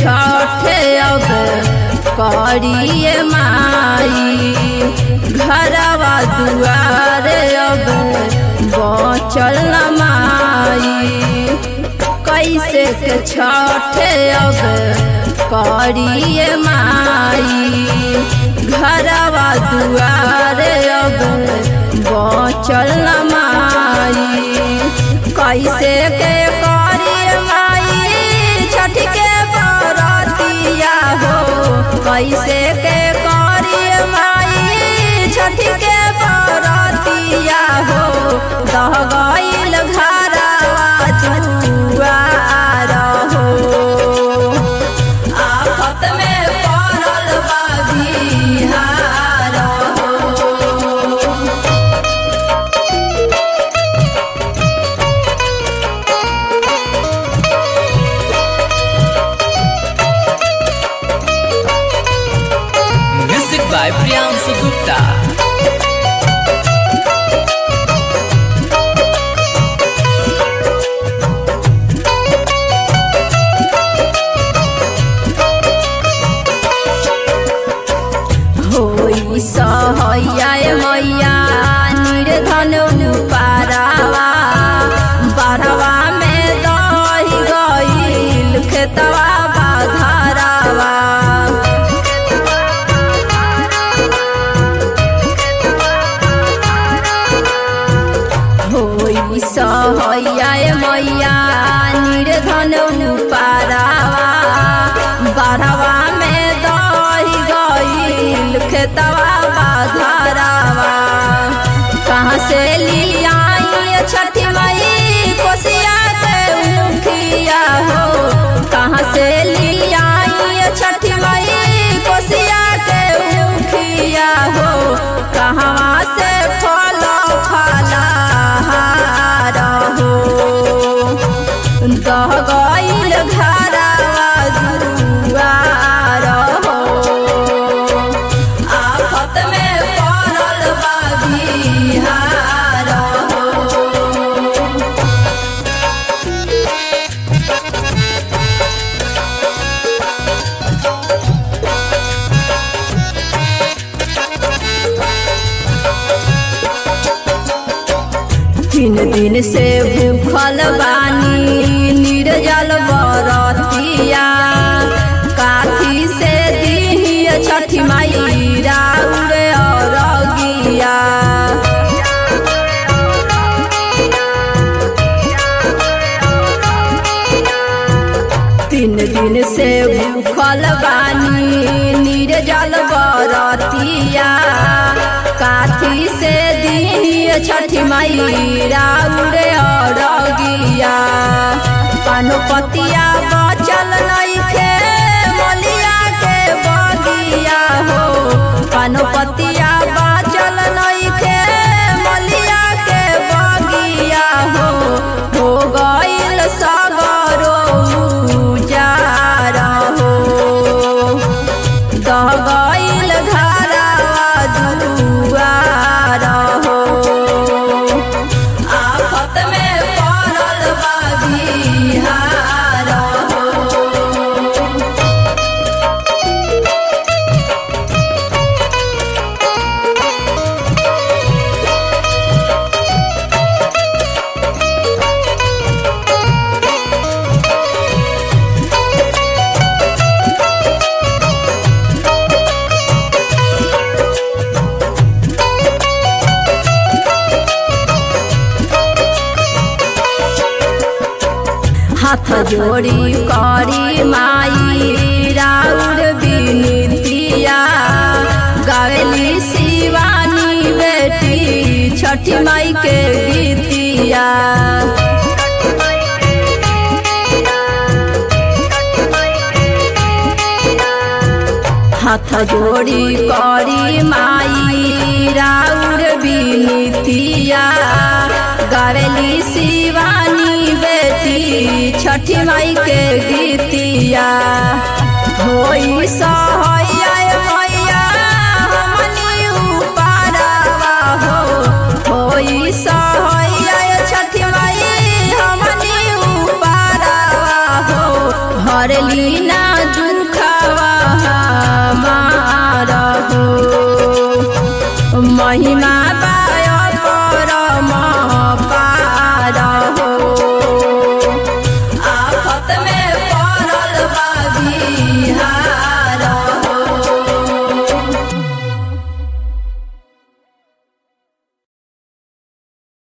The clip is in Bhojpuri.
छठे अब करिए माई घरवा दुआरे अब बचल न माई कैसे के छठे अब करिए माई घरवा दुआरे अब बचल न माई कैसे के करिए माई छठ के बरतिया हो कैसे के करिए माई छठ के बरतिया हो दह गईल घरवा जुआर हो आफत में पड़ल बा बिहार हो Music by Priyansu Gupta. होई सहैया मैया निर्धन पारावा बारवा में दही गईल खेतवा बाधरावा होई सहैया मैया निर्धन पारावा बारवा में दही गईल खेतवा बाधरावा कहाँ से लियाई छठी मई कोसिया के मुखिया हो कहाँ से लियाई छठी मई कोसिया के मुखिया हो कहाँ से फल फलहार हो दह गईल घरवा दुआर हो आफत में पड़ल बा बिहार हो तीन दिन से भूखल बानी निर्जल बरतिया काथी से दी छठी माई राउर अरगिया तीन दिन से भूखल बानी निर्जल बरतिया काथी से दी छठी माई राउर अरगिया पानपतिया बचल नइखे मलिया के बगिया हो पानपतिया बचल नइखे मलिया के बगिया हो हो गईल सगरो उजार हो दह गईल घरवा दुआर हो आफत में पड़ल बा बिहार हो हाथ जोड़ी करी माई राउर बिनतिया गावेली शिवानी बेटी छठी माई के गीतिया हाथ जोड़ी करी माई राउर बिनतिया गावेली शिवानी बेटी छठी माई के गीतिया होई सहैया मैया हमनी उपारवा हो होई सहैया छठी माई हमनी उपारवा हो हरली